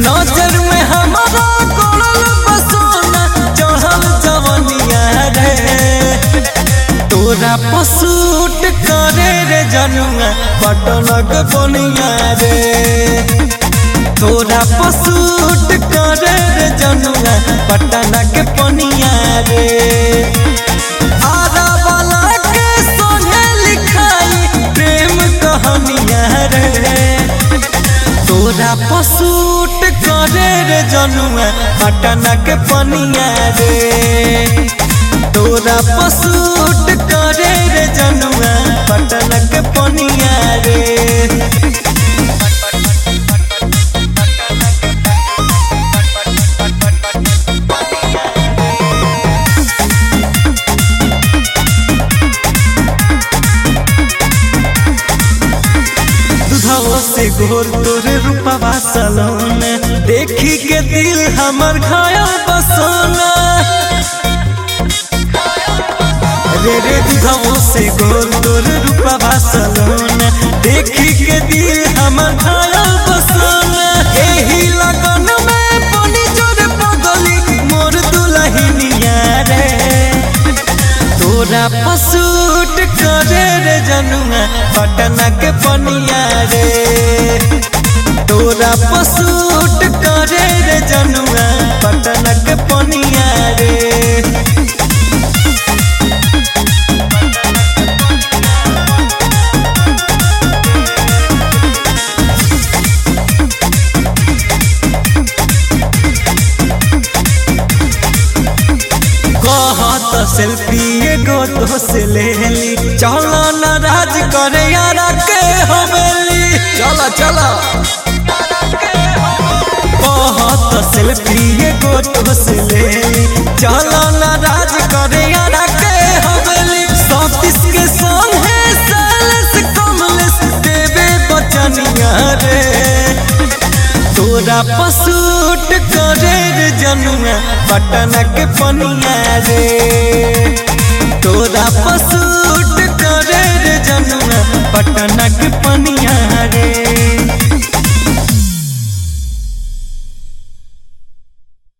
नजर में हमारा कोड़ल बसोना चढ़ल जवनिया रे तोरा पसूट करे रे जनुआ पटनक बनिया रे तोरा पसूट करे रे जनुआ पटनक बनिया रे आरा वाला के सोने लिखाई प्रेम कहानिया रे तोरा पसूट करे रे जनुआ पटना के पनिया रे तोरा पसूट करे रे जनुआ पटना के पनिया रे दुधाओ से घोर तोरे रूपवा सलोन देखी के दिल हमर घायल बसोना रे रे दुधाओ से घोर तोरे रूपवा सलोन देखी के दिल हमर घायल बसोना एही लगन में बनी जोर पगली मोर दुलहिनिया रे तोरा पसूट करे रे जनुआ पटना के पनिया रे तोरा पसूट करे रे जनुआ पटना के पनिया रे कहत सेल्फी एगो तो से ले ली चलो न राज करे यारा के हवेली चलो चलो कहत सेल्फी एगो तो से ले ली चलो न राज करे यारा के हवेली सतीश के संग है सालस कमलेश देवे बचनिया रे तोरा पसूट करे रे जनुआ पटना के पनिया रे तोरा पसूट करे रे जनुआ पटना के पनिया रे